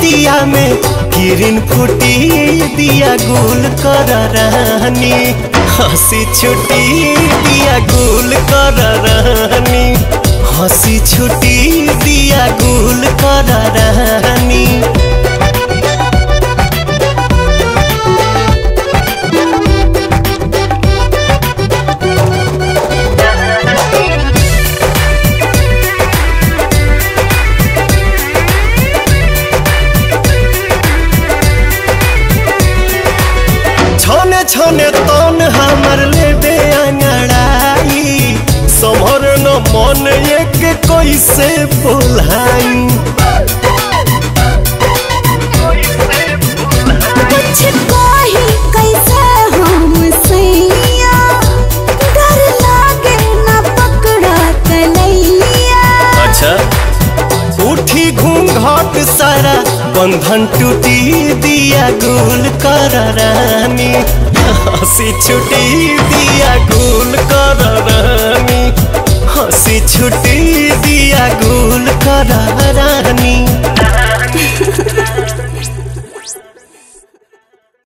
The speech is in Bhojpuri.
दिया में किरण फूटी दिया गुल कर रानी हंसी छुटी दिया गुल कर रानी हंसी छुटी दिया गुल कर रानी छने छने तन हमर लेबे अंगड़ाई समर न मन एक कैसे बोलाई कुछ कही कैसे हम सैया डर लागे ना पकड़ा कलैया अच्छा उठी घूंघट सारा बंधन टूटी दिया गुल कर रानी हंसी छुटी दिया गुल कर रानी हंसी छुटी दिया गुल कर रानी